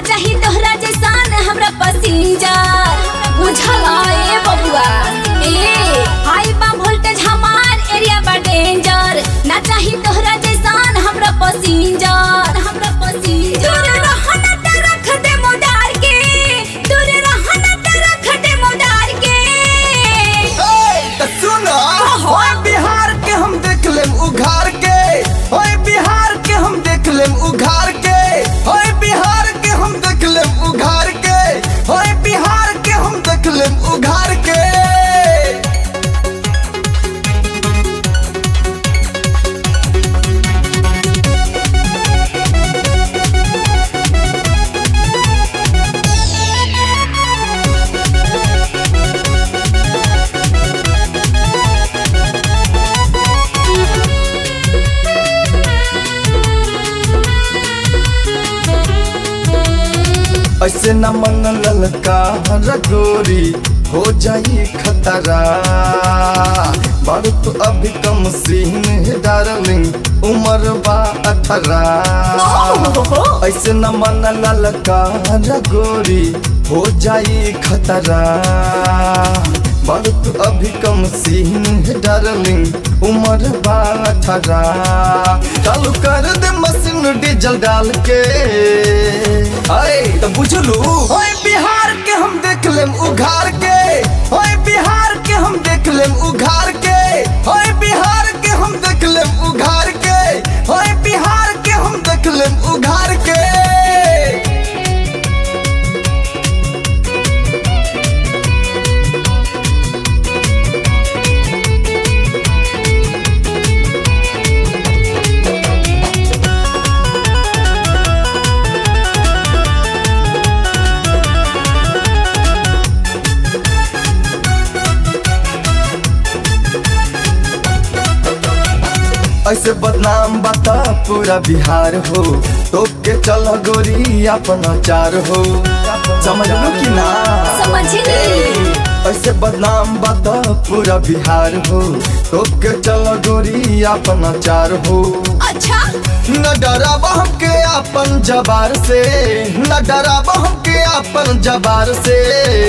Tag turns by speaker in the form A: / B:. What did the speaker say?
A: चाही तोहरा जैसान हमरा पसिंजर बुझला ए बबुआ ए हाई बा वोल्टेज हमार एरिया बा डेंजर ना चाही तोहरा जैसान हमरा पसिंजर हमरा पसिंजर दूर रह ना त रख दे मोदार के दूर रह ना त रख दे मोदार के
B: त सुनो ओए बिहार के हम देख लेम उघार के ओए बिहार के हम देख लेम उघार के ओए बिहार के हम देख लेम उघार के ओए बिहार के हम देख लेम उघार के ऐसे न मन ललका रगोरी हो जाई खतरा बड़ तो अभी कम सीन है डार्लिंग उम्र बा अठारह ऐसे न मन ललका रगोरी हो जाई खतरा बड़ तो अभी कम सीन है डार्लिंग उम्र बा अठारह चालू कर दे मशीन डीजल डाल के अरे तो बुझलू ओए बिहार के हम देख लेम उघार के ओए बिहार के हम देख लेम उघार के ओए बिहार के हम देख लेम उघार के ओए बिहार के हम देख लेम उघार के ऐसे बदनाम बता पूरा बिहार हो तो के चल गोरी अपना चार हो समझ लो कि ना
A: समझली
B: ऐसे बदनाम बता पूरा बिहार हो तो के चल गोरी अपना चार हो
A: अच्छा
B: न डराब हमके अपन जबार से न डराब हमके अपन जबार से